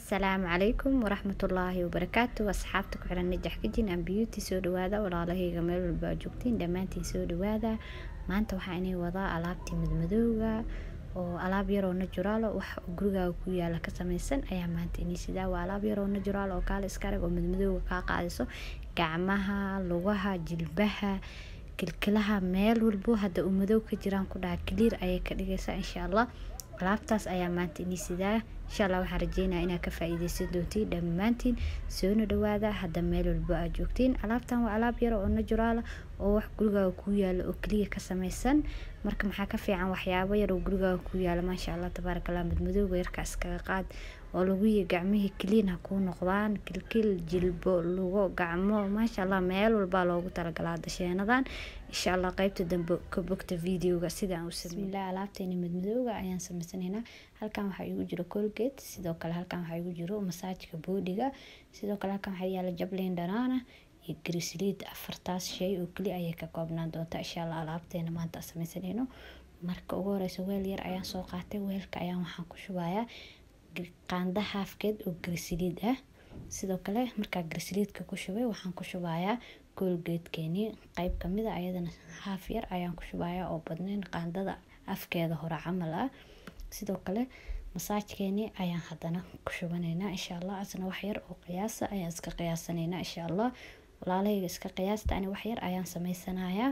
asalaamu calaykum waraxmatullaahi wabarakaatu asxaabta ku xiran najax kijin aan beauty soo dhawaada walaalahayga meel walba aad joogtiin dhammaantiin soo dhawaada maanta waxaa inay wadaa alaabtii madmadowga oo alaab yaroo najuraalo wax gurigaaga ku yaala ka sameysan ayaa maanta inii sidaa waa alaab yaroo najuraal oo kaale iska arag oo madmadowga kaa qaadiso gacmaha lugaha jilbaha kilkilaha meel walbo hadda uu madow ka jiraan ku dhaha clear ayay ka dhigaysaa insha allah alaabtaas ayaa maanta inii sidaa insha allah waxaan rajeynaya inaad ka faa-iideysan doontiin dhammaantiin soona dhawaada hadda meel walbo aad joogtiin alaabtan waa alaab yar oo najuraala oo wax gurigaaga kuu yaala oo keliya ka sameysan marka maxaa ka fiican waxyaabo yar oo gurigaaga kuu yaala maasha allah tabaarakallah madmadowga yarka iskaga qaad oo laguyi gacmihii kaliin ha kuu noqdaan kilkil jilbo lugo gacmo maasha allah meel walbaa loogu talagalaa dasheenadan insha allah qeybta dambe ka bogta videoga sidaan u bismillah alaabteeni madmadowga ayaan sameysanaynaa halkan waxaa igu jiro colgate sidoo kale halkan waxaa igu jiro masaajka boodiga sidoo kale halkan waxaa yaala jablin dhanaana iyo grisliid afartaas shay oo keli ayay ka koobnaan doontaa insha allah alaabteena maanta sameysanayno marka ugu horeysa weel yar ayaan soo qaatay weelka ayaan waxaan ku shubayaa qaanda haafkeed oo grisliid ah sidoo kale markaa grisliidka ku shubay waxaan ku shubayaa koolgeedkeenii qeyb kamid a ayadana haaf yar ayaan ku shubayaa oo badneyn qaandada afkeeda hore camal ah sidoo kale masaajkeenii ayaan hadana ku shubanaynaa insha allah asna wax yar oo qiyaasa ayaan iska qiyaasanaynaa insha allah walaalahayga iska qiyaasta ani wax yar ayaan sameysanayaa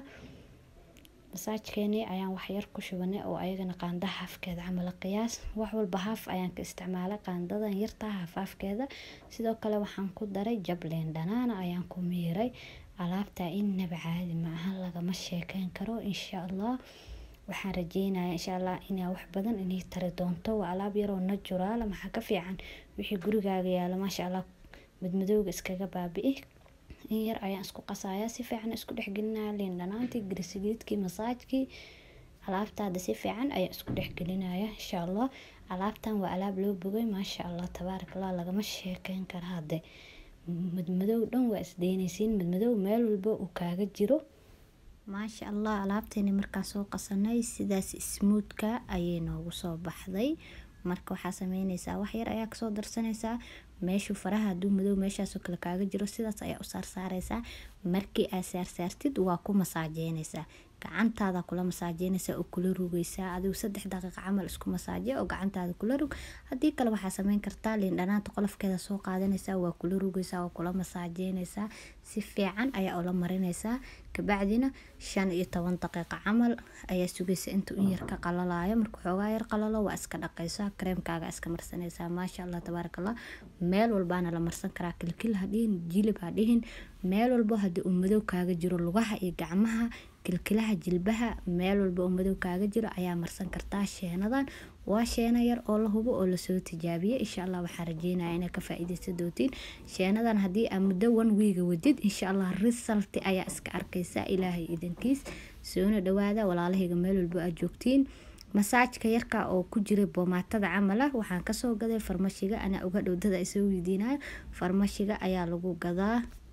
masaajkeenii ayaan waxyar ku shubanay oo ayagana qaanda haafkeeda camal qiyaas wax walba haaf ayaan ka isticmaalay qaandadan yartaa haafhaafkeeda sidoo kale waxaan ku daray jableen dhanaana ayaan ku miiray alaabtaa innaba caadi ma ahan lagama sheekeyn karo insha allah waxaan rajeynaya insha allah inaa wax badan inay tari doonto waa alaab yaroo najuraala maxaa ka fiican wixii gurigaaga yaalo maasha allah madmadowga iskaga baabi-i in yar ayaan isku qasayaa si fiican isku dhexgelinaya liin dhanaantii grisiliidkii masaajkii alaabtaada si fiican ayaa isku dhexgelinaya insha allah alaabtan waa alaab loo bogay maasha allah tabaarakallah lagama sheekeyn kara hadde madmadow dhan waa isdeynaysiin madmadow meel walba uu kaaga jiro maasha allah alaabteeni markaa soo qasanay sidaas smuudka ayay noogu soo baxday marka waxaa sameyneysaa wax yar ayaa kasoo darsanaysaa meeshuu faraha haduu madow meeshaasoo kale kaaga jiro sidaas ayaa u saarsaareysaa markii aad saarsaartid waa ku masaajeyneysaa gacantaada kula masaajeynaysaa oo kula rugeysaa adigu saddex daqiiqa camal isku masaaje oo gacantaada kula rug haddii kale waxaa sameyn kartaa liin dhanaanta qolofkeeda soo qaadanaysaa waa kula rugeysaa oo kula masaajeynaysaa si fiican ayaa ula marinaysaa kabacdina shan iyo toban daqiiqa camal ayaa sugaysa intuu in yar ka qalalayo marka xoogaa yar qalalo waa iska dhaqaysaa kareemkaaga iska marsanaysaa maasha allah tabaarakallah meel walbaana la marsan karaa kilkil hadhihin jilib hadhihin meel walbo haddii uu madow kaaga jiro lugaha iyo gacmaha kilkilaha jilbaha meel walba oo madow kaaga jiro ayaa marsan kartaa sheenadan waa sheena yar oo la hubo oo lasoo tijaabiyay insha allah waxaan rajeynaya inaad ka faa-iideysan doontiin sheenadan haddii aa muddo one wiiga wadid insha allah risalti ayaa iska arkaysaa ilaahay idankiis soona dhawaada walaalahayga meel walbo aad joogtiin masaajka yarka oo ku jiray boomaatada camal ah waxaan kasoo gaday farmashiga anaa uga dhowdada isoo weydiinayo farmashiga ayaa lagu gadaa